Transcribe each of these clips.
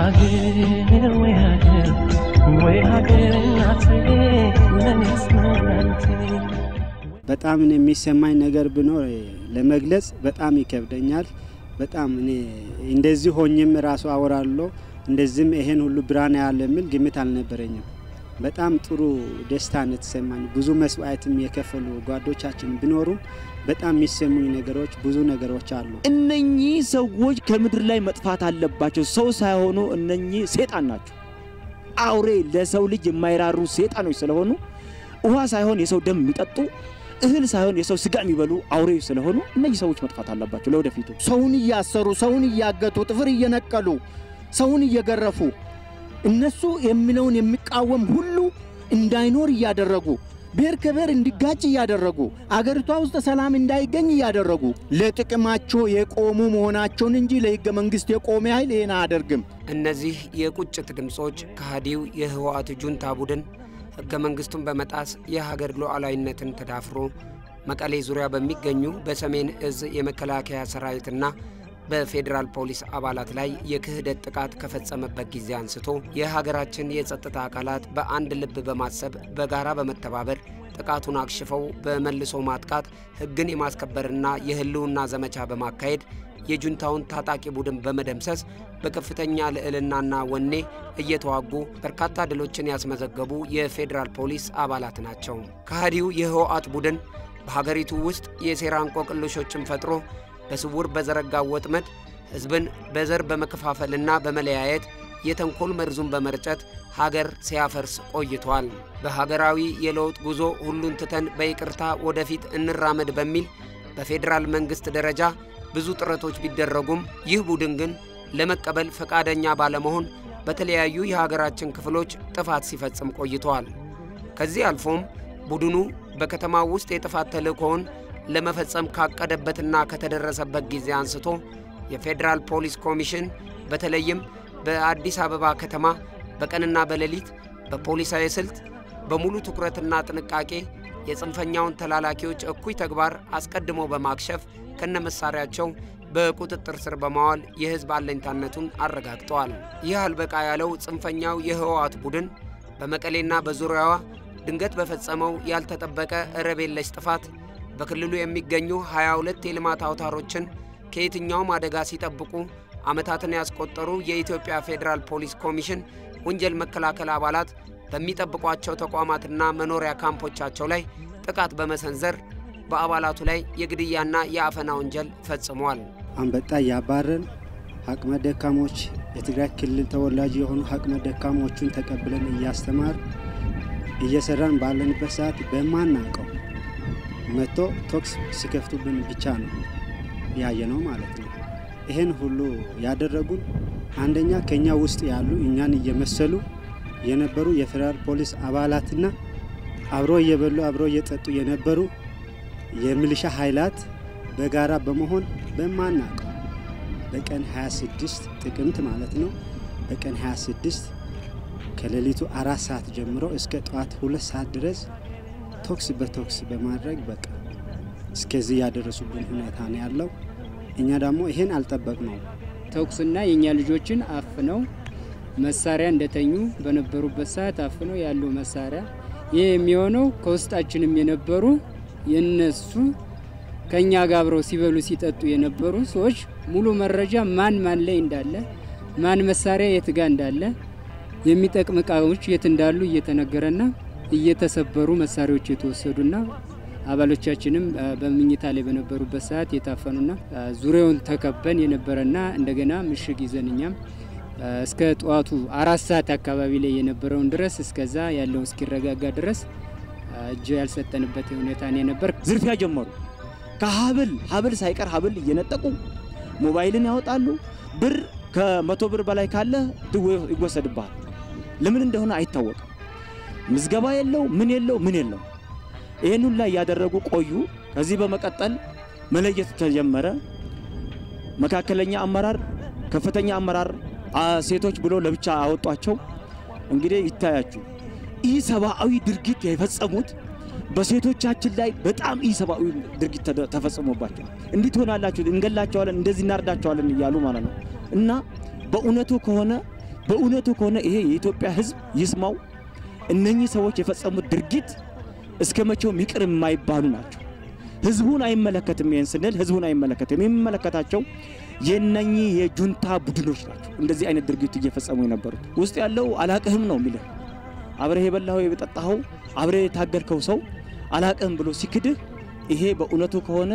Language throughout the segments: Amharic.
ሀገር ወይ ሀገር ወይ ሀገር እናቴ ለኔስ መድኃኒቴ በጣም እኔ የሚሰማኝ ነገር ቢኖር ለመግለጽ በጣም ይከብደኛል። በጣም እኔ እንደዚህ ሆኝም ራሱ አወራለሁ እንደዚህም ይሄን ሁሉ ብርሃን ያለ የሚል ግምት አልነበረኝም። በጣም ጥሩ ደስታ ነው የተሰማኝ። ብዙ መስዋዕትም የከፈሉ ጓዶቻችን ቢኖሩም በጣም የሚሰሙኝ ነገሮች ብዙ ነገሮች አሉ። እነኚህ ሰዎች ከምድር ላይ መጥፋት አለባቸው። ሰው ሳይሆኑ እነኚህ ሴጣን ናቸው። አውሬ ለሰው ልጅ የማይራሩ ሴጣኖች ስለሆኑ ውሃ ሳይሆን የሰው ደም የሚጠጡ እህል ሳይሆን የሰው ስጋ የሚበሉ አውሬ ስለሆኑ እነዚህ ሰዎች መጥፋት አለባቸው ለወደፊቱ። ሰውን እያሰሩ ሰውን እያገቱ ጥፍር እየነቀሉ ሰውን እየገረፉ እነሱ የሚለውን የሚቃወም ሁሉ እንዳይኖር እያደረጉ ብሔር ከብሔር እንዲጋጭ እያደረጉ አገሪቷ ውስጥ ሰላም እንዳይገኝ እያደረጉ ለጥቅማቸው የቆሙ መሆናቸውን እንጂ ለሕገ መንግሥት የቆመ ኃይል ይህን አያደርግም። እነዚህ የቁጭት ድምፆች ከሃዲው የህወሓት ጁንታ ቡድን ሕገ መንግሥቱን በመጣስ የሀገር ሉዓላዊነትን ተዳፍሮ መቀሌ ዙሪያ በሚገኙ በሰሜን እዝ የመከላከያ ሰራዊትና በፌዴራል ፖሊስ አባላት ላይ የክህደት ጥቃት ከፈጸመበት ጊዜ አንስቶ የሀገራችን የጸጥታ አካላት በአንድ ልብ በማሰብ በጋራ በመተባበር ጥቃቱን አክሽፈው በመልሶ ማጥቃት ሕግን የማስከበርና የህልውና ዘመቻ በማካሄድ የጁንታውን ታጣቂ ቡድን በመደምሰስ በከፍተኛ ልዕልናና ወኔ እየተዋጉ በርካታ ድሎችን ያስመዘገቡ የፌዴራል ፖሊስ አባላት ናቸው። ከሃዲው የህወሓት ቡድን በሀገሪቱ ውስጥ የሴራ እንቆቅልሾችን ፈጥሮ በስውር በዘረጋው ወጥመድ ሕዝብን በዘር በመከፋፈልና በመለያየት የተንኮል መርዙን በመርጨት ሀገር ሲያፈርስ ቆይቷል። በሀገራዊ የለውጥ ጉዞ ሁሉን ትተን በይቅርታ ወደፊት እንራመድ በሚል በፌዴራል መንግሥት ደረጃ ብዙ ጥረቶች ቢደረጉም ይህ ቡድን ግን ለመቀበል ፈቃደኛ ባለመሆን በተለያዩ የሀገራችን ክፍሎች ጥፋት ሲፈጽም ቆይተዋል። ከዚህ አልፎም ቡድኑ በከተማው ውስጥ የጥፋት ተልእኮውን ለመፈጸም ካቀደበትና ከተደረሰበት ጊዜ አንስቶ የፌዴራል ፖሊስ ኮሚሽን በተለይም በአዲስ አበባ ከተማ በቀንና በሌሊት በፖሊሳዊ ስልት በሙሉ ትኩረትና ጥንቃቄ የጽንፈኛውን ተላላኪዎች እኩይ ተግባር አስቀድሞ በማክሸፍ ከነመሳሪያቸው በቁጥጥር ስር በማዋል የሕዝብ አለኝታነቱን አረጋግጠዋል። ይህ አልበቃ ያለው ጽንፈኛው የህወሓት ቡድን በመቀሌና በዙሪያዋ ድንገት በፈጸመው ያልተጠበቀ ረብ የለሽ ጥፋት በክልሉ የሚገኙ 22 የልማት አውታሮችን ከየትኛውም አደጋ ሲጠብቁ ዓመታትን ያስቆጠሩ የኢትዮጵያ ፌዴራል ፖሊስ ኮሚሽን ወንጀል መከላከል አባላት በሚጠብቋቸው ተቋማትና መኖሪያ ካምፖቻቸው ላይ ጥቃት በመሰንዘር በአባላቱ ላይ የግድያና የአፈና ወንጀል ፈጽሟል። አንበጣ እያባረን አቅመ ደካሞች የትግራይ ክልል ተወላጅ የሆኑ አቅመ ደካሞቹን ተቀብለን እያስተማር እየሰራን ባለንበት ሰዓት በማናውቀው መጥቶ ቶክስ ሲከፍቱብን ብቻ ነው ያየ ነው ማለት ነው። ይህን ሁሉ ያደረጉን አንደኛ ከኛ ውስጥ ያሉ እኛን እየመሰሉ የነበሩ የፌዴራል ፖሊስ አባላትና አብሮ እየበሉ አብሮ እየጠጡ የነበሩ የሚሊሻ ኃይላት በጋራ በመሆን በማናውቀው በቀን 26 ጥቅምት ማለት ነው በቀን 26 ከሌሊቱ አራት ሰዓት ጀምሮ እስከ ጠዋት ሁለት ሰዓት ድረስ ቶክስ በቶክስ በማድረግ በቃ እስከዚህ ያደረሱብን ሁኔታ ነው ያለው። እኛ ደግሞ ይሄን አልጠበቅነው። ተኩስና የእኛ ልጆችን አፍነው መሳሪያ እንደተኙ በነበሩበት ሰዓት አፍነው ያለው መሳሪያ ይህ የሚሆነው ከውስጣችንም የነበሩ የነሱ ከእኛ ጋር አብረው ሲበሉ ሲጠጡ የነበሩ ሰዎች ሙሉ መረጃ ማን ማን ላይ እንዳለ ማን መሳሪያ የት ጋ እንዳለ የሚጠቅም እቃዎች የት እንዳሉ እየተነገረና እየተሰበሩ መሳሪያዎች የተወሰዱና አባሎቻችንም በምኝታ ላይ በነበሩበት ሰዓት የታፈኑና ዙሪያውን ተከበን የነበረና እንደገና ምሽግ ይዘን እኛም እስከ ጠዋቱ አራት ሰዓት አካባቢ ላይ የነበረውን ድረስ እስከዛ ያለውን እስኪረጋጋ ድረስ እጅ ያልሰጠንበት ሁኔታ ነው የነበር። ዝርፊያ ጀመሩ። ከሀብል ሀብል ሳይቀር ሀብል እየነጠቁ ሞባይልን ያወጣሉ። ብር ከመቶ ብር በላይ ካለ ድዌ ይወሰድብሃል። ለምን እንደሆነ አይታወቅም። ምዝገባ የለው ምን የለው ምን የለው። ይህን ሁላ እያደረጉ ቆዩ። ከዚህ በመቀጠል መለየት ተጀመረ። መካከለኛ አመራር፣ ከፍተኛ አመራር፣ ሴቶች ብሎ ለብቻ አወጧቸው። እንግዲህ ይታያችሁ ኢ ሰብአዊ ድርጊት የፈጸሙት በሴቶቻችን ላይ በጣም ኢ ሰብአዊ ድርጊት ተፈጽሞባቸው እንዲህ ትሆናላችሁ፣ እንገላቸዋለን፣ እንደዚህ እናርዳቸዋለን እያሉ ማለት ነው። እና በእውነቱ ከሆነ በእውነቱ ከሆነ ይሄ የኢትዮጵያ ሕዝብ ይስማው። እነኚህ ሰዎች የፈጸሙት ድርጊት እስከ መቼውም ይቅር የማይባሉ ናቸው። ህዝቡን አይመለከትም። ይህን ስንል ህዝቡን አይመለከትም። የሚመለከታቸው የነኚህ የጁንታ ቡድኖች ናቸው። እንደዚህ አይነት ድርጊት እየፈጸሙ የነበሩት ውስጥ ያለው አላቅህም ነው የሚልህ አብረህ የበላኸው የጠጣኸው አብረህ የታገልከው ሰው አላቅህም ብሎ ሲክድህ ይሄ በእውነቱ ከሆነ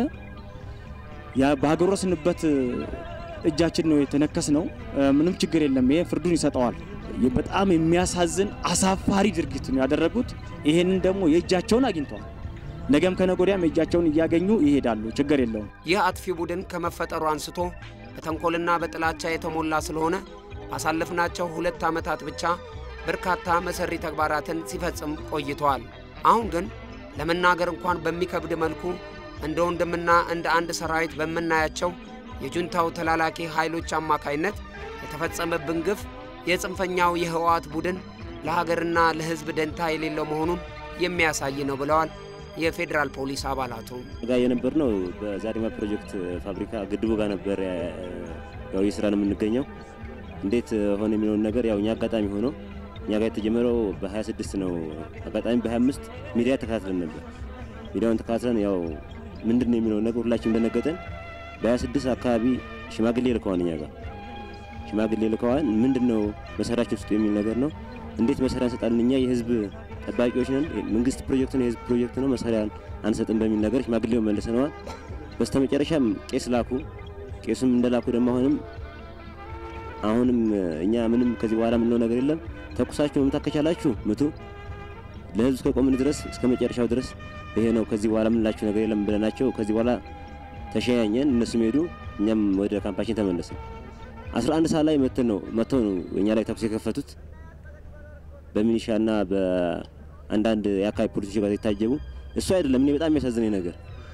ያ ባጎረስንበት እጃችን ነው የተነከስ ነው። ምንም ችግር የለም። ይሄ ፍርዱን ይሰጠዋል። በጣም የሚያሳዝን አሳፋሪ ድርጊት ነው ያደረጉት። ይሄንን ደግሞ የእጃቸውን አግኝተዋል። ነገም ከነገ ወዲያም የእጃቸውን እያገኙ ይሄዳሉ። ችግር የለውም። ይህ አጥፊ ቡድን ከመፈጠሩ አንስቶ በተንኮልና በጥላቻ የተሞላ ስለሆነ ባሳለፍናቸው ሁለት ዓመታት ብቻ በርካታ መሰሪ ተግባራትን ሲፈጽም ቆይተዋል። አሁን ግን ለመናገር እንኳን በሚከብድ መልኩ እንደ ወንድምና እንደ አንድ ሰራዊት በምናያቸው የጁንታው ተላላኪ ኃይሎች አማካይነት የተፈጸመብን ግፍ የጽንፈኛው የህወሓት ቡድን ለሀገርና ለሕዝብ ደንታ የሌለው መሆኑን የሚያሳይ ነው ብለዋል የፌዴራል ፖሊስ አባላቱ። ጋር የነበር ነው በዛሪማ ፕሮጀክት ፋብሪካ ግድቡ ጋር ነበር ያው የስራ ነው የምንገኘው። እንዴት ሆነ የሚለውን ነገር ያው እኛ አጋጣሚ ሆኖ እኛ ጋር የተጀመረው በ26 ነው። አጋጣሚ በ25 ሚዲያ ተከታትለን ነበር። ሚዲያውን ተከታትለን ያው ምንድን ነው የሚለውን ነገር ሁላችን እንደነገጠን በ26 አካባቢ ሽማግሌ ልከዋን እኛ ጋር ሽማግሌ ልከዋን ምንድን ነው መሰሪያችን ውስጥ የሚል ነገር ነው። እንዴት መሰሪያ እንሰጣለን? እኛ የህዝብ ጠባቂዎች ነን። መንግስት ፕሮጀክት ነው፣ የህዝብ ፕሮጀክት ነው፣ መሰሪያ አንሰጥም በሚል ነገር ሽማግሌው መልሰነዋል። በስተመጨረሻም ቄስ ላኩ። ቄሱም እንደላኩ ደግሞ አሁንም አሁንም እኛ ምንም ከዚህ በኋላ የምንለው ነገር የለም፣ ተኩሳችሁ መምታት ከቻላችሁ ምቱ፣ ለህዝብ እስከ ቆምን ድረስ እስከ መጨረሻው ድረስ ይሄ ነው፣ ከዚህ በኋላ የምንላችሁ ነገር የለም ብለናቸው ከዚህ በኋላ ተሸያኘን። እነሱም ሄዱ፣ እኛም ወደ ካምፓችን ተመለስን። 11 ሰዓት ላይ መተው ነው መተው ነው እኛ ላይ ተኩስ የከፈቱት በሚኒሻና በአንዳንድ የአካባቢ ፖሊሶች ጋር የታጀቡ እሱ አይደለም። እኔ በጣም የሚያሳዝነኝ ነገር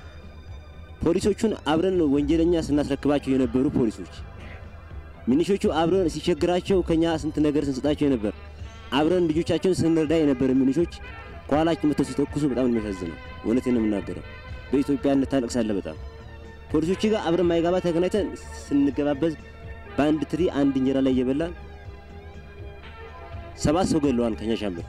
ፖሊሶቹን አብረን ወንጀለኛ ስናስረክባቸው የነበሩ ፖሊሶች፣ ሚኒሾቹ አብረን ሲቸግራቸው ከኛ ስንት ነገር ስንሰጣቸው የነበር አብረን ልጆቻቸውን ስንረዳ የነበረ ሚኒሾች ከኋላችን መጥተው ሲተኩሱ በጣም የሚያሳዝነው። እውነቴን ነው የምናገረው። በኢትዮጵያነት ታለቅሳለህ በጣም ፖሊሶች ጋር አብረን ማይጋባ ተገናኝተን ስንገባበዝ በአንድ ትሪ አንድ እንጀራ ላይ እየበላን ሰባት ሰው ገለዋል። ከኛ ሻምበል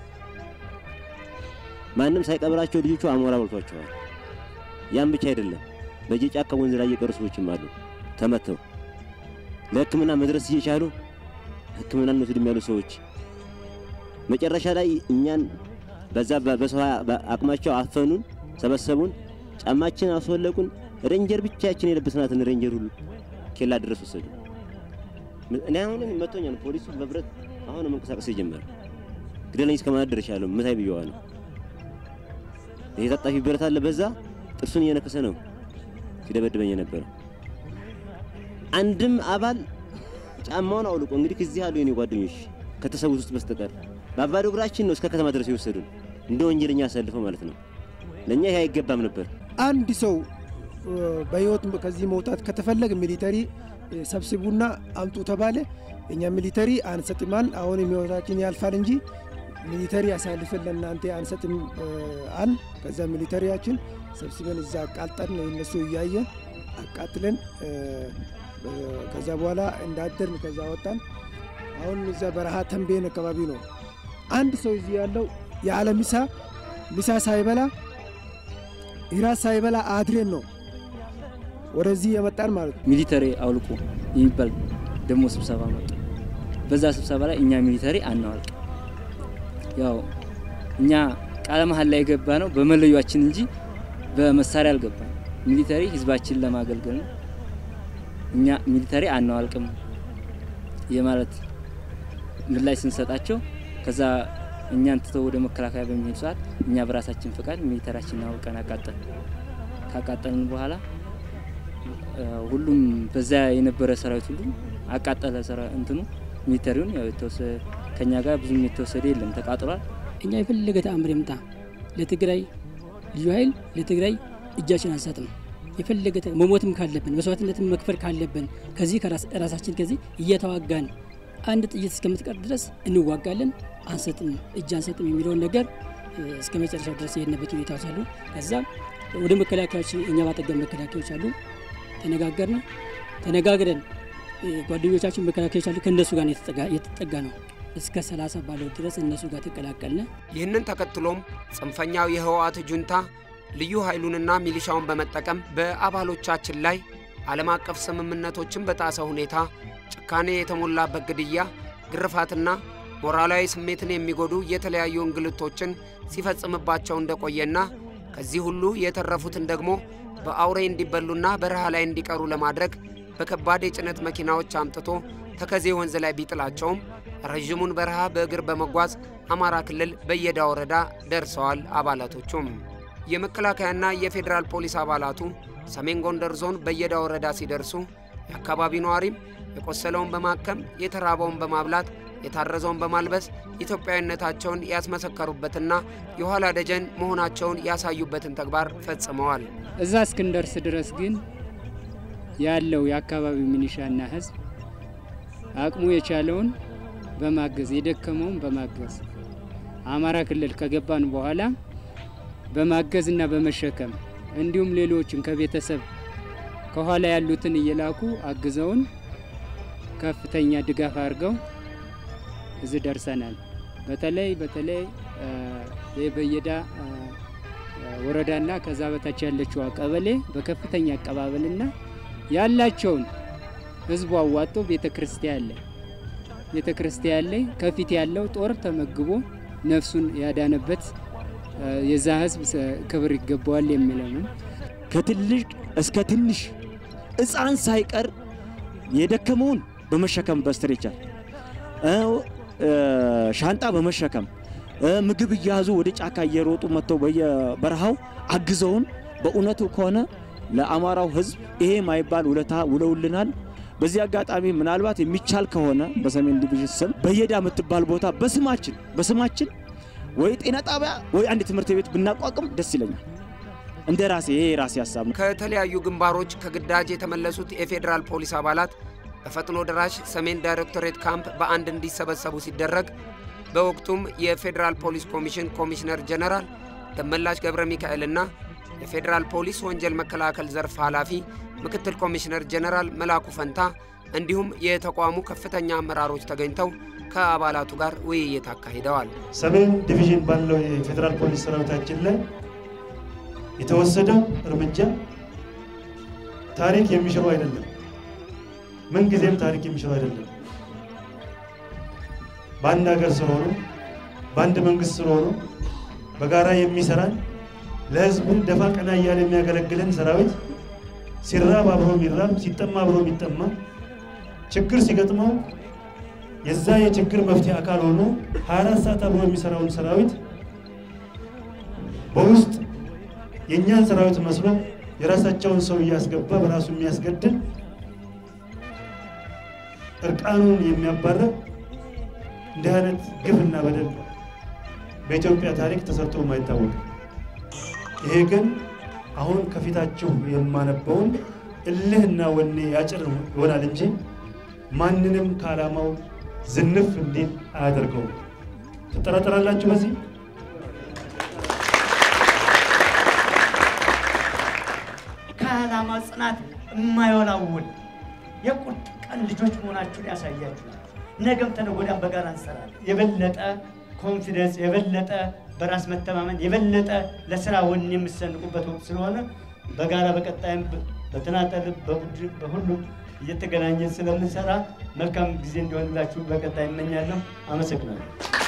ማንም ሳይቀብራቸው ልጆቹ አሞራ በልቷቸዋል። ያን ብቻ አይደለም፣ በየጫካ ወንዝ ላይ የቀሩ ሰዎችም አሉ ተመተው ለሕክምና መድረስ እየቻሉ ሕክምና እንወስድም ያሉ ሰዎች መጨረሻ ላይ እኛን በዛ በሰው አቅማቸው አፈኑን፣ ሰበሰቡን፣ ጫማችን አስወለቁን። ሬንጀር ብቻችን የለበስናትን ሬንጀር ሁሉ ኬላ ድረስ ወሰዱ። እኔ አሁንም መቶኛል ፖሊሱ በብረት አሁን መንቀሳቀስ የጀመረ ግደለኝ እስከ ማለት ደርሻለሁ። ምታይ ብየዋለሁ። ይሄ ታጣፊ ብረት አለ በዛ ጥርሱን እየነከሰ ነው ሲደበድበኝ የነበረው። አንድም አባል ጫማውን አውልቆ እንግዲህ ከዚህ ያሉ የኔ ጓደኞች ከተሰዉት ውስጥ በስተቀር በባዶ እግራችን ነው እስከ ከተማ ድረስ የወሰዱን እንደ ወንጀለኛ አሳልፈው ማለት ነው። ለእኛ ይሄ አይገባም ነበር። አንድ ሰው በህይወት ከዚህ መውጣት ከተፈለገ ሚሊተሪ ሰብስቡና አምጡ ተባለ። እኛ ሚሊተሪ አንሰጥማል። አሁን ህይወታችን ያልፋል እንጂ ሚሊተሪ አሳልፈን ለእናንተ አንሰጥም አል ከዛ ሚሊተሪያችን ሰብስበን እዛ አቃጠል ነው እነሱ እያየን አቃጥለን ከዛ በኋላ እንዳደርን ከዛ ወጣን። አሁን እዛ በረሃ ተንቤን አካባቢ ነው አንድ ሰው እዚህ ያለው የዓለ ምሳ ምሳ ሳይበላ እራት ሳይበላ አድሬን ነው ወደዚህ የመጣን ማለት ነው። ሚሊተሪ አውልቁ የሚባል ደግሞ ስብሰባ መጡ። በዛ ስብሰባ ላይ እኛ ሚሊተሪ አናወልቅ፣ ያው እኛ ቃለ መሀል ላይ የገባ ነው በመለያችን እንጂ በመሳሪያ አልገባም። ሚሊተሪ ህዝባችንን ለማገልገል ነው። እኛ ሚሊተሪ አናዋልቅም የማለት ምላሽ ስንሰጣቸው ከዛ እኛን ትተው ወደ መከላከያ በሚሄዱ ሰዓት እኛ በራሳችን ፈቃድ ሚሊተሪያችንን አውልቀን አቃጠል ካቃጠልን በኋላ ሁሉም በዛ የነበረ ሰራዊት ሁሉ አቃጠለ። እንትኑ ሚሊተሪውን ያው የተወሰደ ከኛ ጋር ብዙም የተወሰደ የለም ተቃጥሏል። እኛ የፈለገ ተአምር ይምጣ ለትግራይ ልዩ ኃይል ለትግራይ እጃችን አንሰጥም። የፈለገ መሞትም ካለብን መስዋዕትነትም መክፈል ካለብን ከዚህ ራሳችን ከዚህ እየተዋጋን አንድ ጥይት እስከምትቀር ድረስ እንዋጋለን፣ አንሰጥም፣ እጅ አንሰጥም የሚለውን ነገር እስከ መጨረሻ ድረስ የሄድንበት ሁኔታዎች አሉ። ከዛ ወደ መከላከያዎች እኛ ባጠገብ መከላከያዎች አሉ። ተነጋገርን። ተነጋግረን ጓደኞቻችን መከላከያዎች አሉ። ከእነሱ ጋር ነው የተጠጋ- የተጠጋ ነው እስከ 30 ባለው ድረስ እነሱ ጋር ተቀላቀልነ። ይህንን ተከትሎም ጽንፈኛው የህወሓት ጁንታ ልዩ ኃይሉንና ሚሊሻውን በመጠቀም በአባሎቻችን ላይ ዓለም አቀፍ ስምምነቶችን በጣሰ ሁኔታ ጭካኔ የተሞላበት ግድያ፣ ግርፋትና ሞራላዊ ስሜትን የሚጎዱ የተለያዩ እንግልቶችን ሲፈጽምባቸው እንደቆየና ከዚህ ሁሉ የተረፉትን ደግሞ በአውሬ እንዲበሉና በረሃ ላይ እንዲቀሩ ለማድረግ በከባድ የጭነት መኪናዎች አምጥቶ ተከዜ ወንዝ ላይ ቢጥላቸውም ረዥሙን በረሃ በእግር በመጓዝ አማራ ክልል በየዳ ወረዳ ደርሰዋል። አባላቶቹም የመከላከያና የፌዴራል ፖሊስ አባላቱ ሰሜን ጎንደር ዞን በየዳ ወረዳ ሲደርሱ የአካባቢ ነዋሪም የቆሰለውን በማከም የተራበውን በማብላት የታረዘውን በማልበስ ኢትዮጵያዊነታቸውን ያስመሰከሩበትና የኋላ ደጀን መሆናቸውን ያሳዩበትን ተግባር ፈጽመዋል። እዛ እስክንደርስ ድረስ ግን ያለው የአካባቢው ሚኒሻና ህዝብ አቅሙ የቻለውን በማገዝ የደከመውን በማገዝ አማራ ክልል ከገባን በኋላ በማገዝና በመሸከም እንዲሁም ሌሎችን ከቤተሰብ ከኋላ ያሉትን እየላኩ አግዘውን ከፍተኛ ድጋፍ አድርገው እዚህ ደርሰናል። በተለይ በተለይ የበየዳ ወረዳና ከዛ በታች ያለችው ቀበሌ በከፍተኛ አቀባበልና ያላቸውን ህዝቡ አዋጦ ቤተ ክርስቲያን ላይ ቤተ ክርስቲያን ላይ ከፊት ያለው ጦር ተመግቦ ነፍሱን ያዳነበት የዛ ህዝብ ክብር ይገባዋል የሚለው ነው። ከትልቅ እስከ ትንሽ ሕፃን ሳይቀር የደከመውን በመሸከም በስትሬቸር ሻንጣ በመሸከም ምግብ እያያዙ ወደ ጫካ እየሮጡ መጥተው በየበረሃው አግዘውን በእውነቱ ከሆነ ለአማራው ህዝብ ይሄ ማይባል ውለታ ውለውልናል። በዚህ አጋጣሚ ምናልባት የሚቻል ከሆነ በሰሜን ዲቪዥን ስም በየዳ የምትባል ቦታ በስማችን በስማችን ወይ ጤና ጣቢያ ወይ አንድ ትምህርት ቤት ብናቋቁም ደስ ይለኛል። እንደ ራሴ ይሄ የራሴ ሀሳብ ነው። ከተለያዩ ግንባሮች ከግዳጅ የተመለሱት የፌዴራል ፖሊስ አባላት በፈጥኖ ደራሽ ሰሜን ዳይሬክቶሬት ካምፕ በአንድ እንዲሰበሰቡ ሲደረግ በወቅቱም የፌዴራል ፖሊስ ኮሚሽን ኮሚሽነር ጀነራል ደመላሽ ገብረ ሚካኤልና የፌዴራል ፖሊስ ወንጀል መከላከል ዘርፍ ኃላፊ ምክትል ኮሚሽነር ጀነራል መላኩ ፈንታ እንዲሁም የተቋሙ ከፍተኛ አመራሮች ተገኝተው ከአባላቱ ጋር ውይይት አካሂደዋል። ሰሜን ዲቪዥን ባለው የፌዴራል ፖሊስ ሰራዊታችን ላይ የተወሰደው እርምጃ ታሪክ የሚሽረው አይደለም። ምንጊዜም ታሪክ የሚሽረው አይደለም። በአንድ ሀገር ስለሆኑ በአንድ መንግስት ስለሆኑ በጋራ የሚሰራን ለህዝቡ ደፋ ቀና እያለ የሚያገለግለን ሰራዊት ሲራብ አብሮ የሚራብ ሲጠማ አብሮ የሚጠማ ችግር ሲገጥመው የዛ የችግር መፍትሄ አካል ሆኖ 24 ሰዓት አብሮ የሚሰራውን ሰራዊት በውስጥ የእኛን ሰራዊት መስሎ የራሳቸውን ሰው እያስገባ በራሱ የሚያስገድል እርቃኑን የሚያባረር እንዲህ አይነት ግፍና በደል በኢትዮጵያ ታሪክ ተሰርቶ የማይታወቅ ይሄ ግን አሁን ከፊታችሁ የማነበውን እልህና ወኔ ያጭር ይሆናል እንጂ ማንንም ከዓላማው ዝንፍ እንዲል አያደርገውም። ትጠራጠራላችሁ በዚህ? ከዓላማ ጽናት የማይወላውል የቁርጥ ቀን ልጆች መሆናችሁን ያሳያችኋል። ነገም ተነገ ወዲያም በጋራ እንሰራለን። የበለጠ ኮንፊደንስ፣ የበለጠ በራስ መተማመን፣ የበለጠ ለስራ ወኔ የምትሰንቁበት ወቅት ስለሆነ በጋራ በቀጣይም በተናጠል በቡድን በሁሉም እየተገናኘን ስለምንሰራ መልካም ጊዜ እንዲሆንላችሁ በቀጣይ እመኛለሁ። አመሰግናለሁ።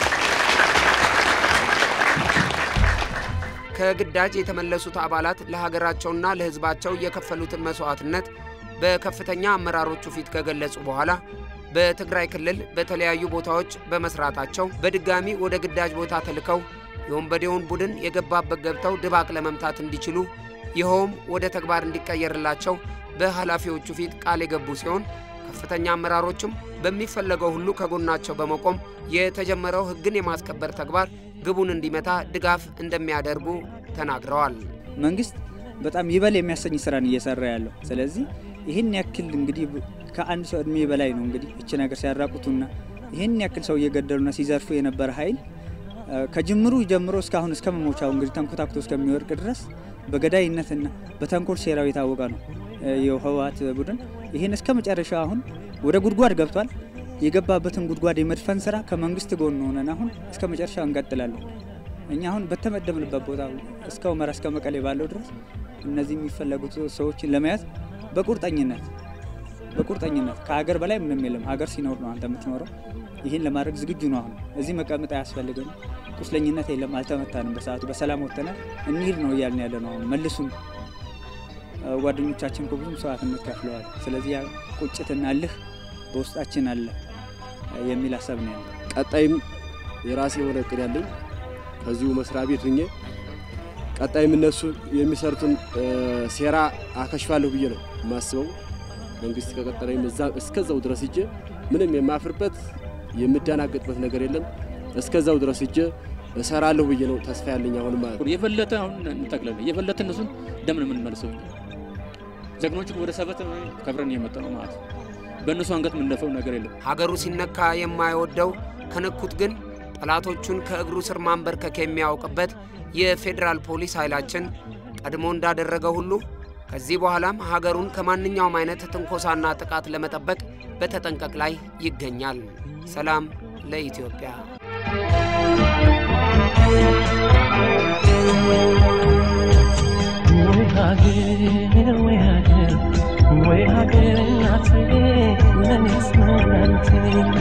ከግዳጅ የተመለሱት አባላት ለሀገራቸውና ለሕዝባቸው የከፈሉትን መስዋዕትነት በከፍተኛ አመራሮቹ ፊት ከገለጹ በኋላ በትግራይ ክልል በተለያዩ ቦታዎች በመስራታቸው በድጋሚ ወደ ግዳጅ ቦታ ተልከው የወንበዴውን ቡድን የገባበት ገብተው ድባቅ ለመምታት እንዲችሉ ይኸውም ወደ ተግባር እንዲቀየርላቸው በኃላፊዎቹ ፊት ቃል የገቡ ሲሆን ከፍተኛ አመራሮችም በሚፈለገው ሁሉ ከጎናቸው በመቆም የተጀመረው ሕግን የማስከበር ተግባር ግቡን እንዲመታ ድጋፍ እንደሚያደርጉ ተናግረዋል። መንግስት በጣም ይበል የሚያሰኝ ስራን እየሰራ ያለው ስለዚህ ይህን ያክል እንግዲህ ከአንድ ሰው እድሜ በላይ ነው እንግዲህ እች ነገር ሲያራቁቱና ይህን ያክል ሰው እየገደሉና ሲዘርፉ የነበረ ኃይል ከጅምሩ ጀምሮ እስካሁን እስከ መሞቻው እንግዲህ ተንኮታኩቶ እስከሚወርቅ ድረስ በገዳይነትና በተንኮል ሴራው የታወቀ ነው የህወሓት ቡድን። ይህን እስከ መጨረሻ አሁን ወደ ጉድጓድ ገብቷል። የገባበትን ጉድጓድ የመድፈን ስራ ከመንግስት ጎን ሆነን አሁን እስከ መጨረሻው እንቀጥላለን። እኛ አሁን በተመደብንበት ቦታ እስከ ሁመራ እስከ መቀሌ ባለው ድረስ እነዚህ የሚፈለጉት ሰዎችን ለመያዝ በቁርጠኝነት በቁርጠኝነት ከሀገር በላይ ምንም የለም። ሀገር ሲኖር ነው አንተ የምትኖረው። ይህን ለማድረግ ዝግጁ ነው። አሁን እዚህ መቀመጥ አያስፈልግም። ቁስለኝነት የለም። አልተመታንም። በሰዓቱ በሰላም ወጥተናል። እንሂድ ነው እያልን ያለ ነው። አሁን መልሱን ጓደኞቻችን እኮ ብዙ መስዋዕትነት ከፍለዋል። ስለዚህ ያ ቁጭትና እልህ በውስጣችን አለ የሚል ሀሳብ ነው ያለ። ቀጣይም የራሴ የሆነ እቅድ ያለኝ ከዚሁ መስሪያ ቤት ሁኜ ቀጣይም እነሱ የሚሰሩትን ሴራ አከሽፋለሁ ብዬ ነው የማስበው። መንግስት ከቀጠለኝ እስከዛው ድረስ እጄ ምንም የማፍርበት የምደናገጥበት ነገር የለም። እስከዛው ድረስ እጄ እሰራለሁ ብዬ ነው ተስፋ ያለኝ አሁን ማለት ነው። የበለጠ አሁን እንጠቅላለን የበለጠ እነሱን ደምን የምንመልሰው ጀግኖቹ ወደ ሰበት ከብረን የመጣ ነው ማለት ነው። በእነሱ አንገት የምንደፈው ነገር የለም። ሀገሩ ሲነካ የማይወደው ከነኩት ግን ጠላቶቹን ከእግሩ ስር ማንበርከክ የሚያውቅበት የፌዴራል ፖሊስ ኃይላችን ቀድሞ እንዳደረገ ሁሉ ከዚህ በኋላም ሀገሩን ከማንኛውም አይነት ትንኮሳና ጥቃት ለመጠበቅ በተጠንቀቅ ላይ ይገኛል። ሰላም ለኢትዮጵያ። ወይ ሀገር ወይ ሀገር ወይ ሀገር እናቴ ለኔስ መድኃኒቴ